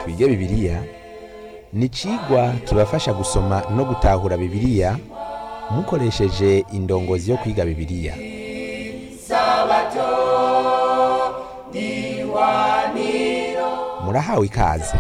twige bibiliya ni icigwa kibafasha gusoma no gutahura bibiliya mukoresheje indongozi yo kwiga bibiliya murahawe ikaze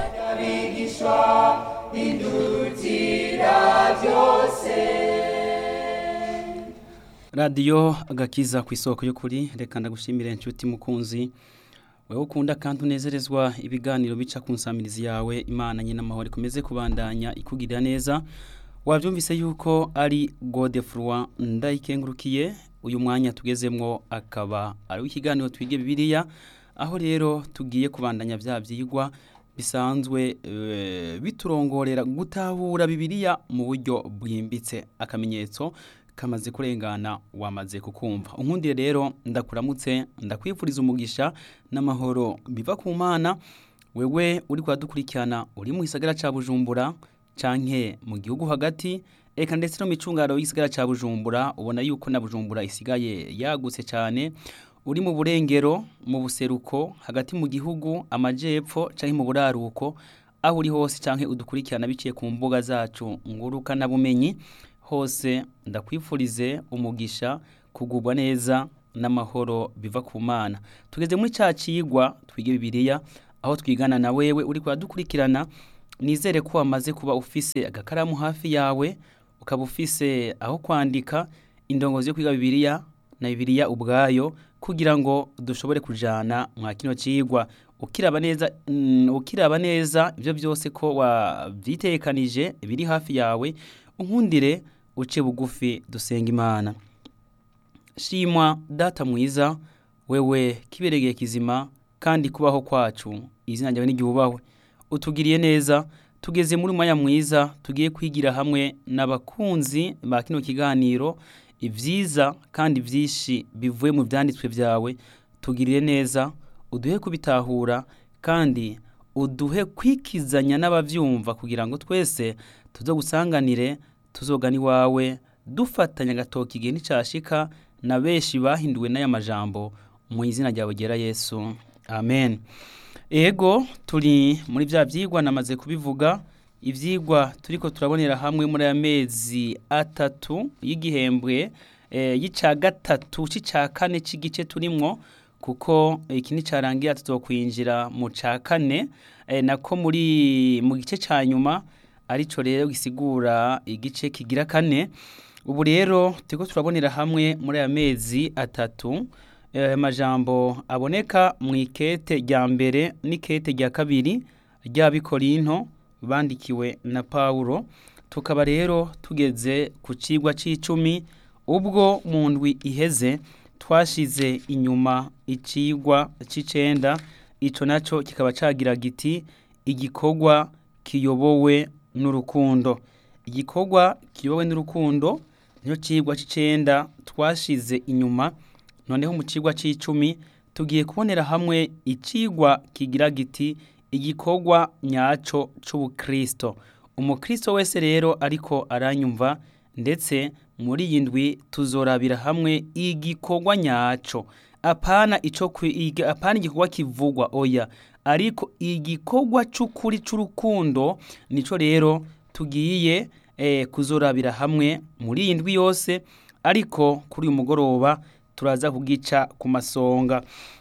radiyo agakiza ku isoko y'ukuri reka ndagushimire inshuti mukunzi wowe ukunda kandi unezerezwa ibiganiro bica ku nsamirizi yawe imana nyine amahoro ikomeze kubandanya ikugirira neza wabyumvise yuko ari godefurwa ndayikengurukiye uyu mwanya tugezemwo akaba ari w'ikiganiro twige bibiliya aho rero tugiye kubandanya bya byigwa bisanzwe biturongorera gutahura bibiliya mu buryo bwimbitse akamenyetso kamaze kurengana wamaze kukumva unkundire rero ndakuramutse ndakwifuriza umugisha n'amahoro biva ku mana wewe uri kuhadukurikirana uri mu gisagara cya bujumbura canke mu gihugu hagati eka ndetse no mu icungaro y'igisagara cya bujumbura ubona yuko na bujumbura isigaye yagutse cyane uri mu burengero mu buseruko hagati mu gihugu amajepfo canke mu buraruko aho uri hose canke udukurikirana biciye ku mbuga zacu ngurukana bumenyi hose ndakwifurize umugisha kugubwa neza n'amahoro biva ku mana tugeze muri cya kigwa twige bibiliya aho twigana na wewe uri kuhadukurikirana nizere ko wamaze kuba ufise agakaramu hafi yawe ukaba ufise aho kwandika indongozi yo kwiga bibiliya na bibiliya ubwayo kugira ngo dushobore kujana mwa kino kigwa ukiraba neza ukiraba neza ibyo byose ko wabyitekanije biri hafi yawe unkundire uce bugufi dusenga imana shimwa data mwiza wewe kiberegeye kizima kandi kubaho kwacu izina ryawe n'igihubawe utugiriye neza tugeze muri mwanya mwiza tugiye kwigira hamwe n'abakunzi ba kino kiganiro ibyiza kandi byinshi bivuye mu byanditswe byawe tugirire neza uduhe kubitahura kandi uduhe kwikizanya n'ababyumva kugira ngo twese tuze gusanganire tuzogana iwawe dufatanya agatoki igihe nticyashika na benshi bahinduwe n'aya majambo mu izina ryawe ryera yesu amen ego turi muri bya byigwa namaze kubivuga ibyigwa turi ko turabonera hamwe muri aya mezi atatu y'igihembwe y'icya gatatu cy'icya kane cy'igice turimwo kuko iki nicyarangira tuzokwinjira mu cya kane nako muri mu gice cya nyuma aricyo rero gisigura igice kigira kane ubu rero turiko turabonera hamwe muri aya mezi atatu amajambo aboneka mu ikete rya mbere n'ikete rya kabiri ry'abikorinto bandikiwe na Pawulo tukaba rero tugeze ku kigwa cy'icumi ubwo mu ndwi iheze twashize inyuma ikigwa cy'icenda icyo nacyo kikaba cagira giti igikorwa kiyobowe n'urukundo igikorwa kiyobowe n'urukundo niyo kigwa cy'icenda twashize inyuma noneho mu kigwa cy'icumi tugiye kubonera hamwe ikigwa kigira giti igikorwa nyaco c'ubukristo umukristo wese rero ariko aranyumva ndetse muri iyi ndwi tuzorabira hamwe igikorwa nyaco apana ico apana igikorwa kivugwa oya ariko igikorwa c'ukuri c'urukundo nico rero tugiye eh, kuzorabira hamwe muri iyi ndwi yose ariko kuri uyu mugoroba turaza kugica ku masonga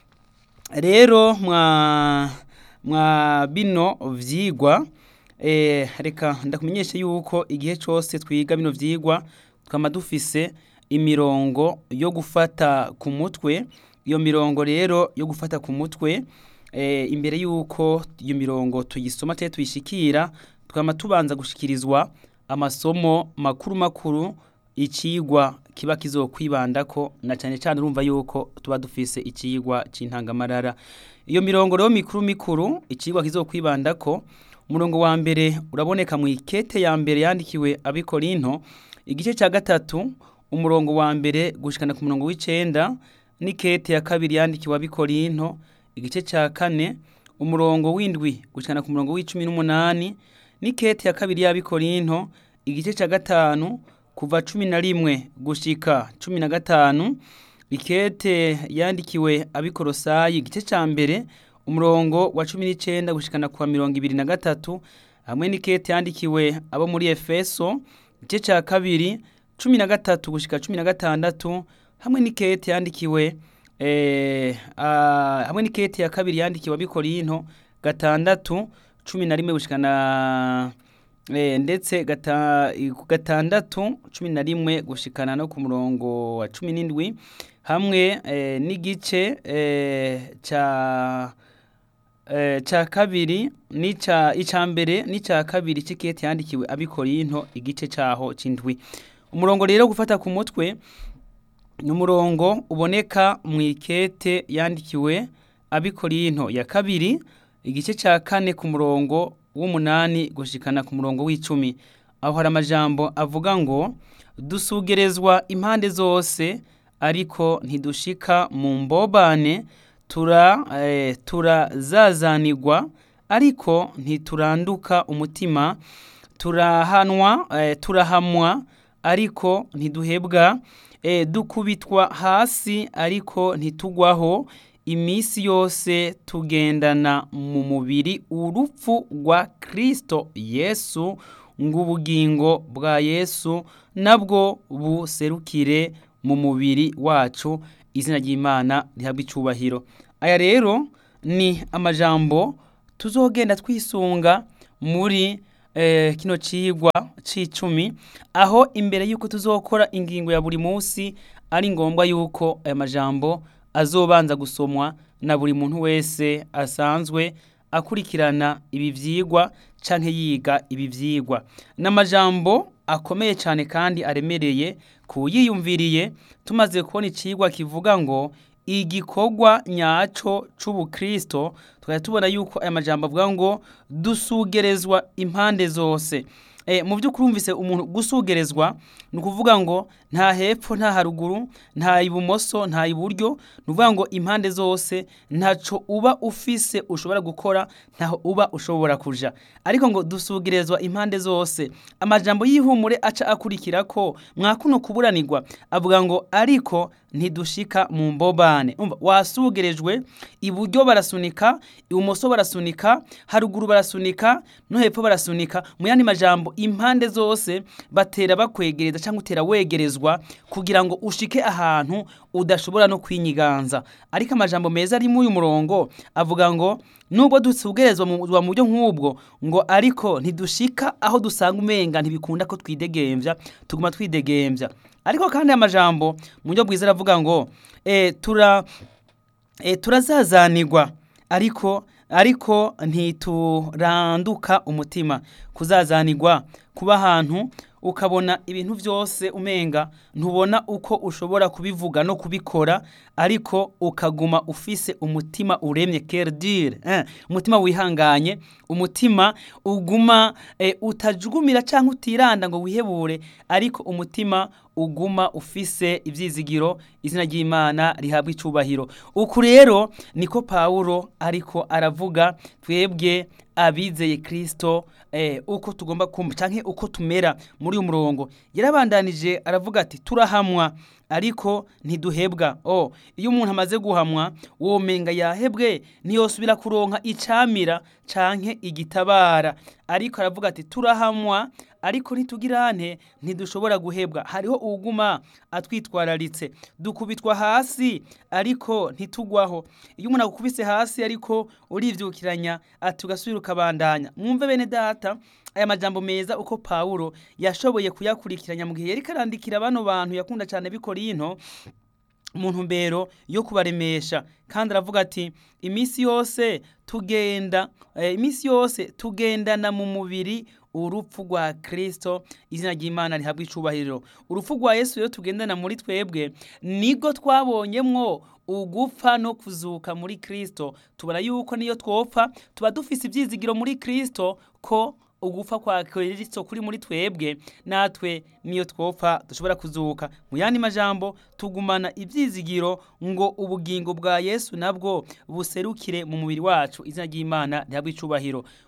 rero mwa mwa bino vyigwa eh, reka ndakumenyeshe yuko igihe cyose twiga bino vyigwa twama dufise imirongo yo gufata ku mutwe iyo mirongo rero yo gufata ku mutwe eh, imbere yuko iyo mirongo tuyisoma te tuyishikira twama tubanza gushikirizwa amasomo makuru makuru ikigwa kiba kizokwibandako na cyane cyane urumva yuko tuba dufise ikigwa c'intangamarara iyo mirongo rero mikuru mikuru ikigwa kizokwibandako umurongo wa mbere uraboneka mu ikete ya mbere yandikiwe abikorinto igice cya gatatu umurongo wa mbere gushikana ku murongo w'icenda n'ikete ya kabiri yandikiwe abikorinto igice cya kane umurongo w'indwi gushikana ku murongo w'icumi n'umunani n'ikete ya kabiri y'abikorinto igice cya gatanu kuva cumi na rimwe gushika cumi na gatanu ikete yandikiwe abikorosayi igice cya mbere umurongo wa cumi n'icyenda gushikana kwa mirongo ibiri na gatatu hamwe n'ikete yandikiwe abo muri efeso igice cya kabiri cumi na gatatu gushika cumi na gatandatu hamwe n'ikete yandikiwe eh, ah, hamwe n'ikete ya kabiri yandikiwe abikorinto gatandatu cumi na rimwe gushikana eh, ndetse gata, ku gatandatu cumi na rimwe gushikana no ku murongo wa cumi n'indwi hamwe eh, n'igice eh, ca eh, ca kabiri n'ica ica mbere n'ica kabiri c'ikete yandikiwe abikorinto igice caho c'indwi umurongo rero gufata ku mutwe ni umurongo uboneka mu ikete yandikiwe abikorinto ya kabiri igice cya kane ku murongo w'umunani gushikana ku murongo w'icumi aho hari amajambo avuga ngo dusugerezwa impande zose ariko ntidushika mu mbobane tura eh, turazazanirwa ariko ntituranduka umutima turahanwa eh, turahamwa ariko ntiduhebwa eh, dukubitwa hasi ariko ntitugwaho iminsi yose tugendana mu mubiri urupfu rwa Kristo Yesu ng'ubugingo bwa Yesu nabwo buserukire mu mubiri wacu izina ry'Imana rihabwa icubahiro aya rero ni amajambo tuzogenda twisunga muri eh, kino cigwa c'icumi aho imbere yuko tuzokora ingingo ya buri munsi ari ngombwa yuko aya majambo azobanza gusomwa na buri muntu wese asanzwe akurikirana ibi vyigwa canke yiga ibi vyigwa n'amajambo akomeye cyane kandi aremereye kuyiyumviriye tumaze kubona icigwa kivuga ngo igikorwa nyaco c'ubukristo tukaba tubona yuko aya majambo avuga ngo dusugerezwa impande zose e, mu by'ukuri umvise umuntu gusugerezwa ni ukuvuga ngo nta hepfo nta haruguru nta ibumoso nta iburyo ni ukuvuga ngo impande zose ntaco uba ufise ushobora gukora ntaho uba ushobora kuja ariko ngo dusugerezwa impande zose amajambo y'ihumure aca akurikira ko mwakuno kuburanirwa avuga ngo ariko ntidushika mu mbobane umva wasugerejwe iburyo barasunika ibumoso barasunika haruguru barasunika no hepfo barasunika mu yandi majambo impande zose batera bakwegereza cyangwa utera wegerezwa kugira ngo ushike ahantu udashobora no kwinyiganza ariko amajambo meza ari muri uyu murongo avuga ngo nubwo dusugerezwa mu mu buryo nk'ubwo ngo ariko ntidushika aho dusanga umenga ntibikunda ko twidegemvya tuguma twidegemvya ariko kandi amajambo mu buryo bwiza aravuga ngo e, tura e, turazazanirwa ariko ariko ntituranduka umutima kuzazanirwa kuba ahantu ukabona ibintu byose umenga ntubona uko ushobora kubivuga no kubikora ariko ukaguma ufise umutima uremye kerdire eh, umutima wihanganye umutima uguma eh, utajugumira cyangwa utiranda ngo wihebure ariko umutima uguma ufise ibyizigiro izina ry'imana rihabwa icubahiro uku rero niko pawulo ariko aravuga twebwe abizeye kirisito uko tugomba kumva cyangwa uko tumera muri uyu murongo yarabandanije aravuga ati turahamwa ariko ntiduhebwa oh iyo umuntu amaze guhamwa uwo menga yahebwe ntiyosubira kuronka icamira canke igitabara ariko aravuga ati turahamwa ariko ntitugirane ntidushobora guhebwa hariho uwuguma atwitwararitse dukubitwa hasi ariko ntitugwaho iyo umuntu agukubise hasi ariko urivyukiranya ati ugasubira ukabandanya mwumve bene data aya majambo meza uko Paulo yashoboye kuyakurikiranya mu gihe yari karandikira bano bantu yakunda cyane bikorinto mu ntumbero yo kubaremesha kandi aravuga ati iminsi yose tugenda eh, iminsi yose tugendana mu mubiri urupfu rwa Kristo izina ry'Imana rihabwa icubahiro urupfu rwa Yesu rero tugendana muri twebwe nigo twabonyemwo ugupfa no kuzuka muri Kristo tubona yuko niyo twopfa tuba dufise ivyizigiro muri Kristo ko ugupfa kwa Kristo kuri muri twebwe natwe niyo twopfa dushobora kuzuka mu yandi majambo tugumana ivyizigiro ngo ubugingo bwa Yesu nabwo buserukire mu mubiri wacu izina ry'Imana rihabwa icubahiro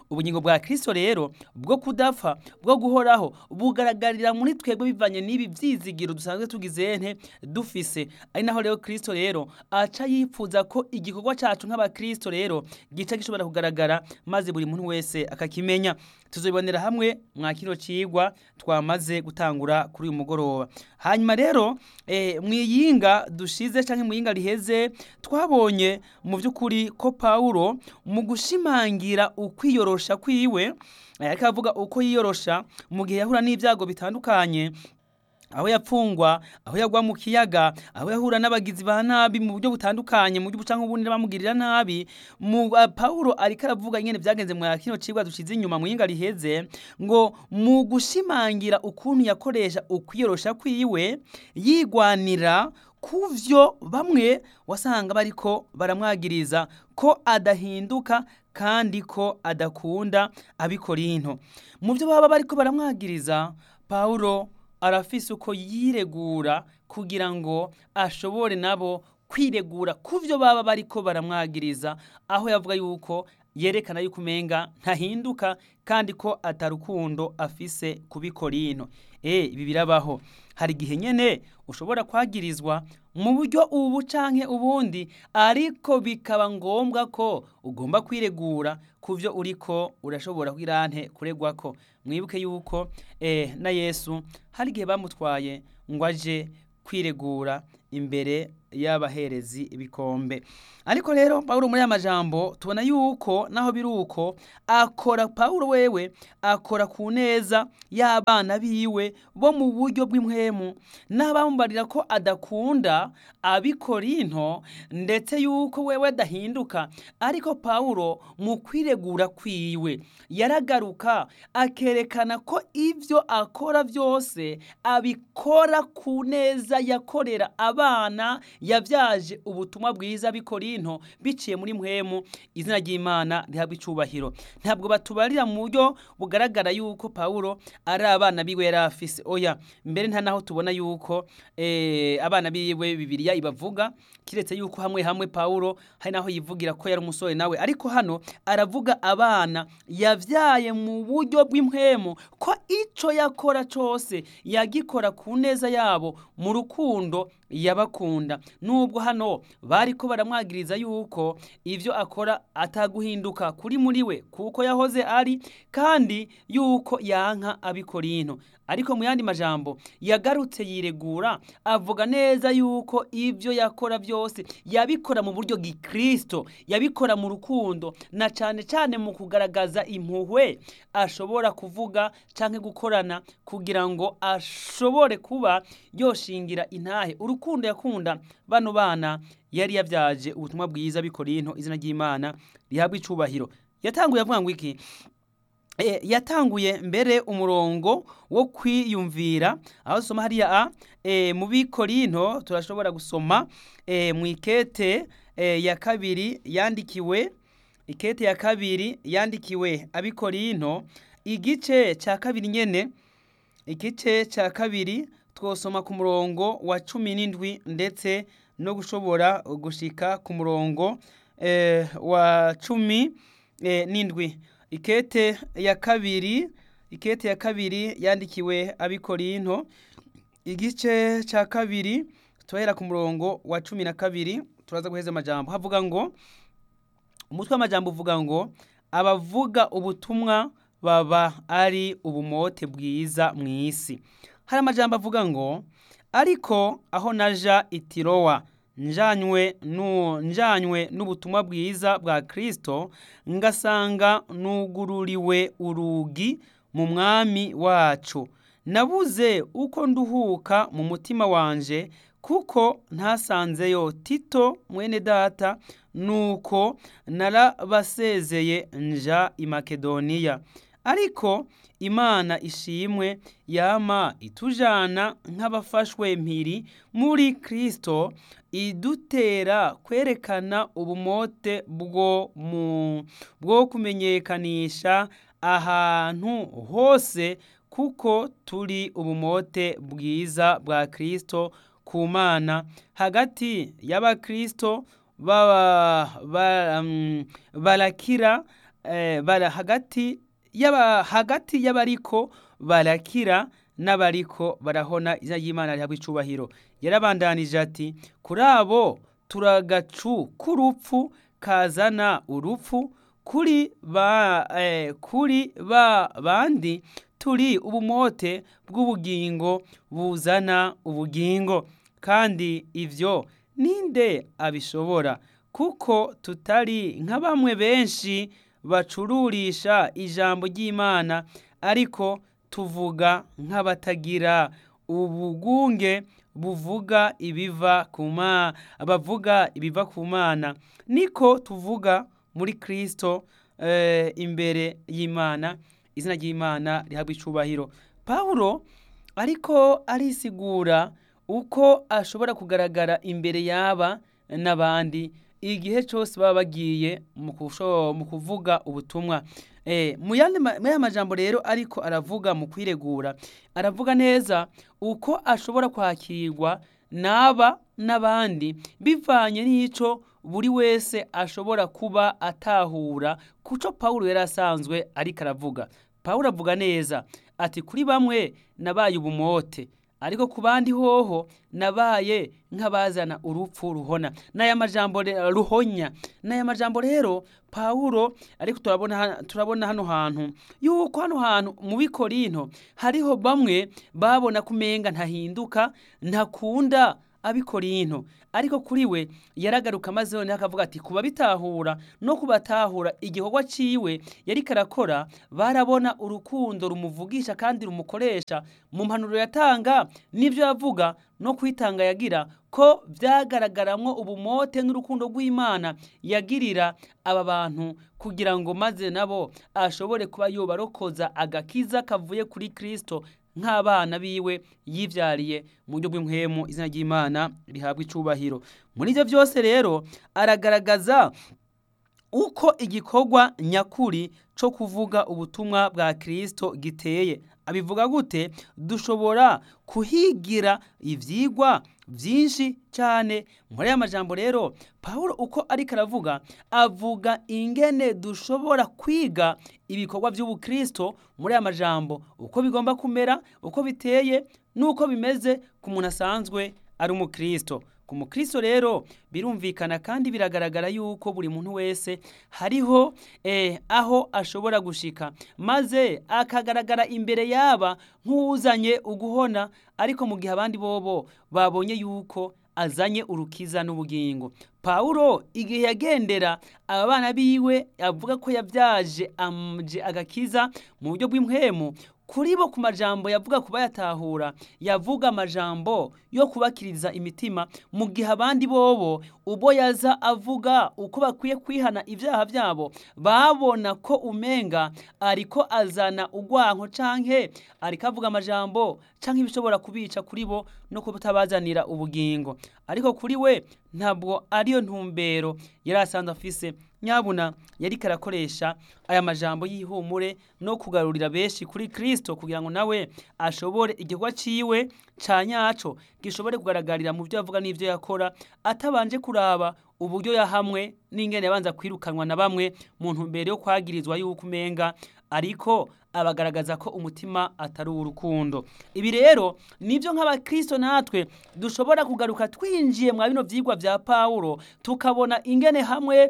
ubugingo bwa kirisito rero bwo kudapfa bwo guhoraho bugaragarira muri twebwe bivanye n'ibi byizigiro dusanzwe tugize nte dufise ari naho rero kirisito rero aca yifuza ko igikorwa cyacu nk'abakirisito rero gica gishobora kugaragara maze buri muntu wese akakimenya tuzibonera hamwe mwa kino cigwa twamaze gutangura kuri uyu mugoroba hanyuma rero eh, mwiyinga dushize canke mwiyinga riheze twabonye mu by'ukuri ko Paulo mu gushimangira ukwiyorosha kwiwe eh, ariko avuga uko yiyorosha mu gihe yahura n'ibyago bitandukanye aho yapfungwa aho yagwa mu kiyaga aho yahura n'abagizi ba nabi mu buryo butandukanye mu buryo bucanka ubundi bamugirira nabi mu uh, Paulo ariko aravuga nyene byagenze mu kino cigwa dushize inyuma mu yinga riheze ngo mu gushimangira ukuntu yakoresha ukwiyorosha kwiwe yigwanira kuvyo bamwe wasanga bariko baramwagiriza ko adahinduka kandi ko adakunda abikorinto mu byo baba bariko baramwagiriza Paulo arafise uko yiregura kugira ngo ashobore nabo kwiregura ku byo baba bariko baramwagiriza aho yavuga yuko yerekana yuko umenga ntahinduka kandi ko atarukundo afise kubikorino eh ibi birabaho hari igihe nyene ushobora kwagirizwa mu buryo ubu canke ubundi ariko bikaba ngombwa ko ugomba kwiregura ku byo uriko urashobora kwirante kuregwako mwibuke yuko eh, na yesu hari igihe bamutwaye ngo aje kwiregura imbere y'abaherezi ibikombe ariko rero Paulo muri aya majambo tubona yuko naho biri uko akora Paulo wewe akora ku neza y'abana biwe bo mu buryo bw'impwemu n'abambarira ko adakunda abikorinto ndetse yuko wewe adahinduka ariko Paulo mu kwiregura kwiwe yaragaruka akerekana ko ivyo akora byose abikora ku neza yakorera abana yavyaje ubutumwa bwiza bikorinto biciye muri mpwemu izina ry'Imana rihabwa icubahiro ntabwo batubarira mu buryo bugaragara yuko Paulo ari abana biwe yari afise oya mbere nta naho tubona yuko eh, abana biwe Bibiliya ibavuga kiretse yuko hamwe hamwe Paulo hari naho yivugira ko yari umusore nawe ariko hano aravuga abana yavyaye mu buryo bw'impwemu ko ico yakora cose yagikora ku neza yabo mu rukundo yabakunda nubwo hano bariko baramwagiriza yuko ivyo akora ataguhinduka kuri muri we kuko yahoze ari kandi yuko yanka abikorinto ariko mu yandi majambo yagarutse yiregura avuga neza yuko ivyo yakora byose yabikora mu buryo gikristo yabikora mu rukundo na cane cane mu kugaragaza impuhwe ashobora kuvuga canke gukorana kugira ngo ashobore kuba yoshingira intahe urukundo yakunda bano bana yari yavyaje ubutumwa bwiza bikorinto izina ry'Imana rihabwa icubahiro yatanguye avuga ngo iki e, yatanguye mbere umurongo wo kwiyumvira aho soma hariya a e, mu bikorinto turashobora gusoma e, mu ikete e, ya kabiri yandikiwe ikete ya kabiri yandikiwe abikorinto igice ca kabiri nyene igice ca kabiri twosoma ku murongo wa cumi n'indwi ndetse no gushobora gushika ku murongo e, wa cumi e, n'indwi ikete ya kabiri ikete ya kabiri yandikiwe abikorinto igice ca kabiri tuhera ku murongo wa cumi na kabiri turaza guheza amajambo havuga ngo umutwe w'amajambo uvuga ngo abavuga ubutumwa baba ari ubumote bwiza mu isi hari amajambo avuga ngo ariko aho naja itirowa njanywe nu njanywe n'ubutumwa bwiza bwa Kristo ngasanga nugururiwe urugi mu mwami wacu nabuze uko nduhuka mu mutima wanje kuko ntasanzeyo Tito mwene data nuko narabasezeye nja i Makedoniya ariko imana ishimwe yama itujana nk'abafashwe mpiri muri Kristo idutera kwerekana ubumote bwo mu bwo kumenyekanisha ahantu hose kuko turi ubumote bwiza bwa Kristo ku mana hagati y'abakristo baba ba, um, barakira eh, bara hagati y'aba hagati y'abariko barakira n'abariko barahona izina ry'Imana rihabwa icubahiro yarabandanije ati kuri abo turagacu k'urupfu kazana urupfu kuri ba eh, kuri ba bandi turi ubumote bw'ubugingo buzana ubugingo kandi ivyo ninde abishobora kuko tutari nka bamwe benshi bacururisha ijambo ry'Imana ariko tuvuga nk'abatagira ubugunge buvuga ibiva ku mana bavuga ibiva ku mana niko tuvuga muri Kristo eh, imbere y'Imana izina ry'Imana rihabwa icubahiro Pawulo ariko arisigura uko ashobora kugaragara imbere y'aba n'abandi igihe cyose baba bagiye mu kusho- mu kuvuga ubutumwa Eh, mu yandi ma- muri aya majambo rero ariko aravuga mu kwiregura aravuga neza uko ashobora kwakirwa n'aba n'abandi bivanye n'ico buri wese ashobora kuba atahura kuco Pawulo yari asanzwe ariko aravuga Pawulo avuga neza ati kuri bamwe nabaye ubumote ariko ku bandi hoho nabaye nk'abazana urupfu ruhona n'aya majambo re- ruhonya n'aya majambo rero Pawulo ariko turabona ha- turabona hano hantu yuko hano hantu mu bikorinto hariho bamwe babona kumenga ntahinduka ntakunda abikorinto ariko kuri we yaragaruka maze noneho akavuga ati kuba bitahura no kubatahura igikorwa ciwe yariko arakora barabona urukundo rumuvugisha kandi rumukoresha mu mpanuro yatanga n'ivyo yavuga no kwitanga yagira ko vyagaragaramwo ubumote n'urukundo rw'Imana yagirira aba bantu kugira ngo maze nabo ashobore kuba yobarokoza agakiza kavuye kuri Kristo nk'abana biwe yivyariye mu buryo bw'impwemu izina ry'Imana rihabwa icubahiro muri ivyo vyose rero aragaragaza uko igikorwa nyakuri co kuvuga ubutumwa bwa Kristo giteye abivuga gute dushobora kuhigira ivyigwa vyinshi cyane muri aya majambo rero Pawulo uko ariko aravuga avuga ingene dushobora kwiga ibikorwa by'ubukristo muri aya majambo uko bigomba kumera uko biteye n'uko bimeze ku muntu asanzwe ari umukristo ku mukristo rero birumvikana kandi biragaragara yuko buri muntu wese hariho eh, aho ashobora gushika maze akagaragara imbere yaba nk'uzanye uguhona ariko mu gihe abandi bobo babonye yuko azanye urukiza n'ubugingo Pawulo igihe yagendera aba bana biwe avuga ko yabyaje amje agakiza mu buryo bw'impwemu kuri bo ku majambo yavuga kuba yatahura yavuga amajambo yo kubakiriza imitima mu gihe abandi bobo ubwo yaza avuga uko bakwiye kwihana ibyaha byabo babona ko umenga ariko azana ugwanko canke ariko avuga amajambo canke ibishobora kubica kuri bo no kutabazanira ubugingo ariko kuri we ntabwo ariyo ntumbero yari asanzwe afise nyabuna yari karakoresha aya majambo y'ihumure no kugarurira benshi kuri Kristo kugira ngo nawe ashobore igikorwa ciwe ca nyaco gishobore kugaragarira mu byo avuga n'ivyo yakora atabanje kuraba uburyo yahamwe n'ingene yabanza kwirukanwa na bamwe mu ntumbero yo kwagirizwa yuko umenga ariko abagaragaza ko umutima atari urukundo ibi rero nibyo nk'abakristo natwe dushobora kugaruka twinjiye mwa bino vyigwa vya Paulo tukabona ingene hamwe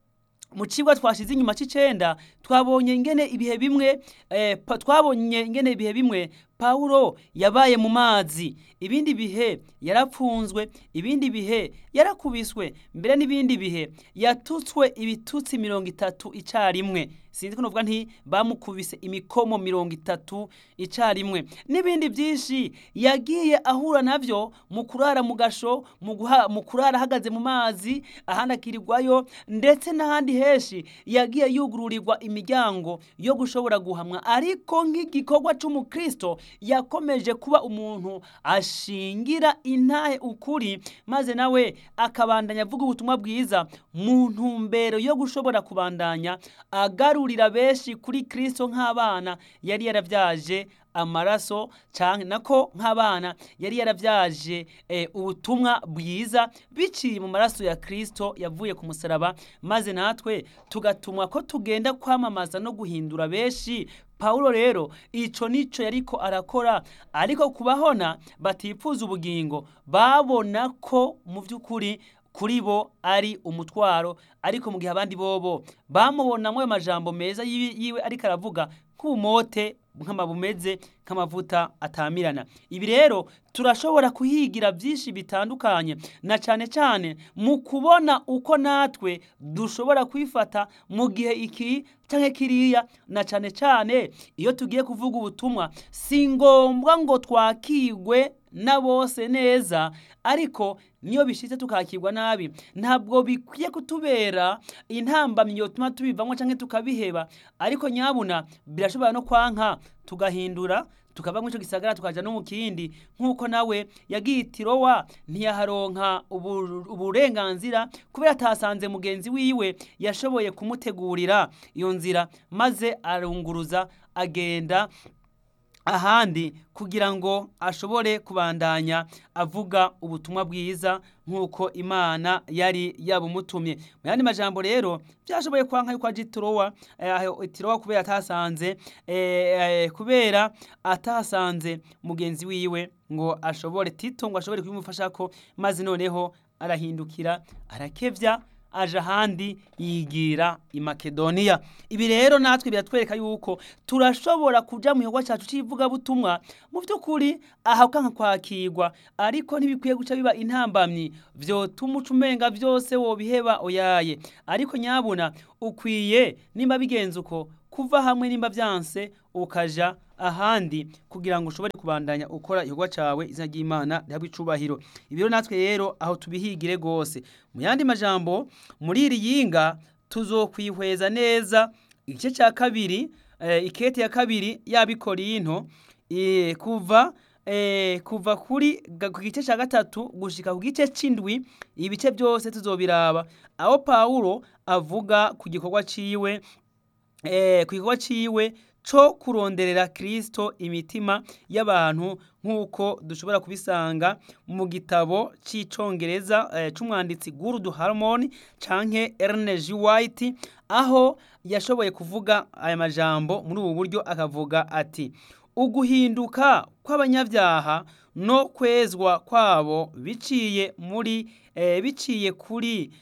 mu cigwa twashize inyuma c'icenda twabonye ingene ibihe bimwe eh, pa- twabonye ingene ibihe bimwe Paulo yabaye mu mazi ibindi bihe yarapfunzwe ibindi bihe yarakubiswe mbere n'ibindi bihe yatutswe ibitutsi mirongo itatu icarimwe sinzi ko novuga nti bamukubise imikomo mirongo itatu icarimwe n'ibindi byinshi yagiye ahura navyo mu kurara mu gasho mu guha- mu kurara ahagaze mu mazi ahandi akirirwayo ndetse n'ahandi henshi yagiye yugururirwa imiryango yo gushobora guhamwa ariko nk'igikorwa c'umukristo yakomeje kuba umuntu ashingira intahe ukuri maze nawe akabandanya avuga ubutumwa bwiza mu ntumbero yo gushobora kubandanya agarura guharurira benshi kuri kirisito nk'abana yari yarabyaje amaraso cyane nako nk'abana yari yarabyaje ubutumwa bwiza biciye mu maraso ya kirisito yavuye ku musaraba maze natwe tugatumwa ko tugenda kwamamaza no guhindura benshi Paulo rero ico nico yariko arakora ariko kubahona batipfuza ubugingo babona ko mu by'ukuri kuri bo ari umutwaro ariko mu gihe abandi bobo bamubonamo ayo majambo meza yiwe ariko aravuga nk'ubumote nk'amabumeze nk'amavuta atamirana ibi rero turashobora kuhigira byinshi bitandukanye na cyane cyane mu kubona uko natwe dushobora kwifata mu gihe iki cyangwa kiriya na cyane cyane iyo tugiye kuvuga ubutumwa si ngombwa ngo twakigwe na bose neza ariko niyo bishitse tukakirwa nabi ntabwo bikwiye kutubera intambamyi yotuma tubivamo cyangwa tukabiheba ariko nyabuna birashobora no kwanka tugahindura tukava muri icyo gisagara tukaja no mu kindi nk'uko nawe yagiye itirowa ntiyaharonka uburenganzira kubera atasanze mugenzi wiwe yashoboye kumutegurira iyo nzira maze arunguruza agenda ahandi kugira ngo ashobore kubandanya avuga ubutumwa bwiza nk'uko imana yari yabumutumye mu yandi majambo rero byashoboye kwanka yuko aje itirowa itirowa kubera atasanze kubera atasanze mugenzi wiwe ngo ashobore tito ngo ashobore kubimufasha ko maze noneho arahindukira arakevya aje ahandi yigira i makedoniya ibi rero natwe biratwereka yuko turashobora kuja mu gikorwa cyacu cy'ivugabutumwa mu by'ukuri aha ukanka kwakirwa ariko ntibikwiye guca biba intambamyi vyotuma uca umenga vyose wobiheba oyaye ariko nyabuna ukwiye nimba bigenze uko kuva hamwe nimba vyanse ukaja ahandi kugira ngo ushobore kubandanya ukora igikorwa cawe izina ry'Imana rihabwe icubahiro ibiro natwe rero aho tubihigire gose mu yandi majambo muri iri yinga tuzokwihweza neza igice ca kabiri eh, ikete ya kabiri y'abikorinto eh, kuva eh, kuva kuri ku gice ca gatatu gushika ku gice c'indwi ibice byose tuzobiraba aho Paulo avuga ku gikorwa ciwe eh, ku gikorwa ciwe co kuronderera Kristo imitima y'abantu nk'uko dushobora kubisanga mu gitabo c'icongereza eh, c'umwanditsi Gurdu Harmon canke Ernest G. White aho yashoboye kuvuga aya majambo muri ubu buryo akavuga ati uguhinduka kw'abanyabyaha no kwezwa kwabo biciye muri eh, biciye kuri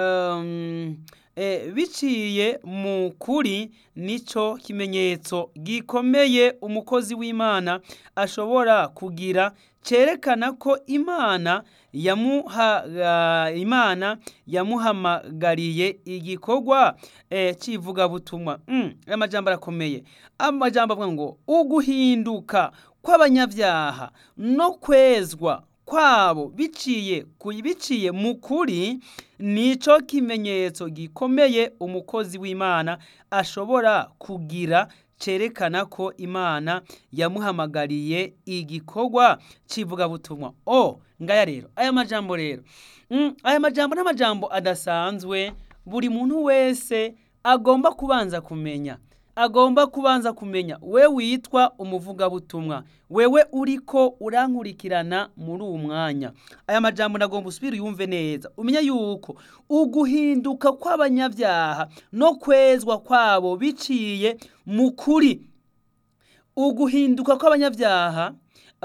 um, eh, biciye mu kuri nico kimenyetso gikomeye umukozi w'Imana ashobora kugira cerekana ko Imana yamuha uh, Imana yamuhamagariye igikorwa eh, civuga butumwa mm, amajambo arakomeye amajambo avuga ngo uguhinduka kw'abanyabyaha no kwezwa kwabo biciye biciye mu kuri nico kimenyetso gikomeye umukozi w'Imana ashobora kugira cerekana ko Imana yamuhamagariye igikorwa civuga butumwa o ngaya rero aya majambo rero mm, aya majambo n'amajambo adasanzwe buri muntu wese agomba kubanza kumenya agomba kubanza kumenya we witwa umuvugabutumwa wewe uriko urankurikirana muri uwo mwanya aya majambo nagomba usubire uyumve neza umenya yuko uguhinduka kw'abanyabyaha no kwezwa kwabo biciye mu kuri uguhinduka kw'abanyabyaha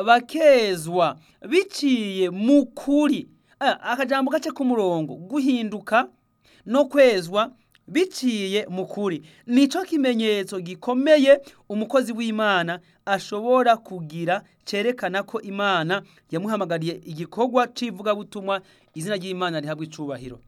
bakezwa biciye mu kuri akajambo gace k'umurongo guhinduka no kwezwa biciye mu kuri nico kimenyetso gikomeye umukozi w'Imana ashobora kugira cerekana ko Imana yamuhamagariye igikorwa civuga butumwa izina ry'Imana rihabwa icubahiro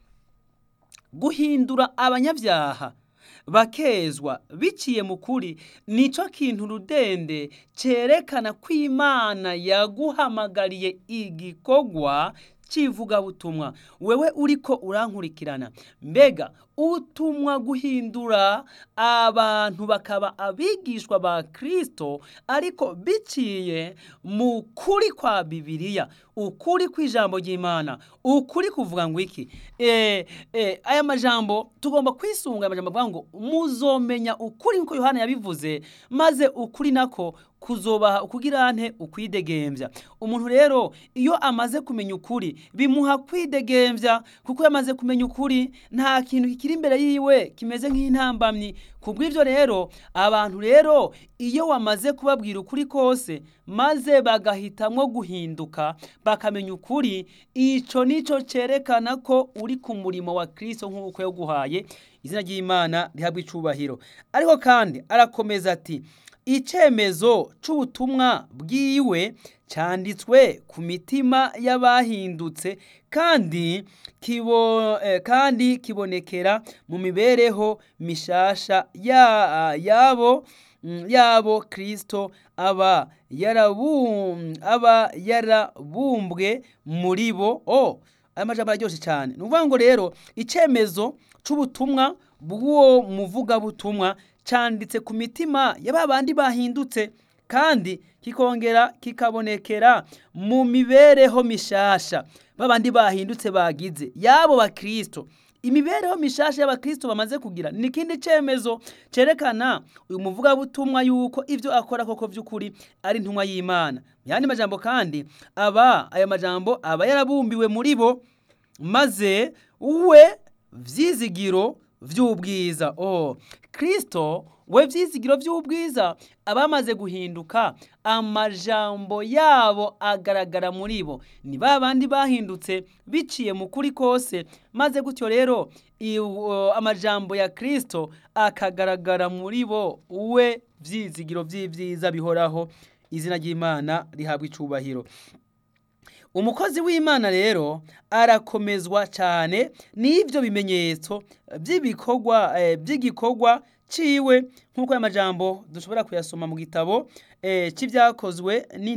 guhindura abanyabyaha bakezwa biciye mu kuri nico kintu rudende cerekana ko Imana yaguhamagariye igikorwa civuga butumwa wewe uriko urankurikirana mbega utumwa guhindura abantu bakaba abigishwa ba Kristo ariko biciye mu kuri kwa Bibiliya ukuri kw'ijambo ry'Imana ukuri kuvuga ngo iki eh, eh, aya majambo tugomba kwisunga aya majambo avuga ngo muzomenya ukuri nkuko Yohana yabivuze maze ukuri nako kuzobaha ukugira nte ukwidegembya umuntu rero iyo amaze kumenya ukuri bimuha kwidegembya kuko yamaze kumenya ukuri nta kintu kikiri imbere yiwe kimeze nk'intambamyi kubw'ivyo rero abantu rero iyo wamaze kubabwira ukuri kose maze bagahitamwo guhinduka bakamenya ukuri ico nico cerekana ko uri ku murimo wa Kristo nk'uko yaguhaye izina ry'Imana rihabwa icubahiro ariko kandi arakomeza ati icemezo c'ubutumwa bwiwe canditswe ku mitima y'abahindutse kandi kibo eh, kandi kibonekera mu mibereho mishasha ya yabo mm, yabo Kristo aba yarabum aba yarabumbwe muri bo oh aya majambo araryoshe cyane ni ukuvuga ngo rero icemezo c'ubutumwa bw'uwo muvugabutumwa canditse ku mitima ya ba bandi bahindutse kandi kikongera kikabonekera mu mibereho mishasha babandi bahindutse bagize yabo bakristo imibereho mishasha y'abakristo bamaze kugira ni ikindi cemezo cerekana uyu muvugabutumwa yuko ivyo akora koko vy'ukuri ari intumwa y'Imana yandi majambo kandi aba aya majambo aba yarabumbiwe muri bo maze we vyizigiro vy'ubwiza oh Kristo we vyizigiro vy'ubwiza abamaze guhinduka amajambo yabo agaragara muri bo ni ba bandi bahindutse biciye mu kuri kose maze gutyo rero amajambo ya Kristo akagaragara muri bo we vyizigiro vy'ivyiza bihoraho izina ry'Imana rihabwa icubahiro umukozi w'Imana rero arakomezwa cyane n'ivyo bimenyetso by'ibikorwa by'igikorwa ciwe nk'uko aya majambo dushobora kuyasoma mu gitabo c'ivyakozwe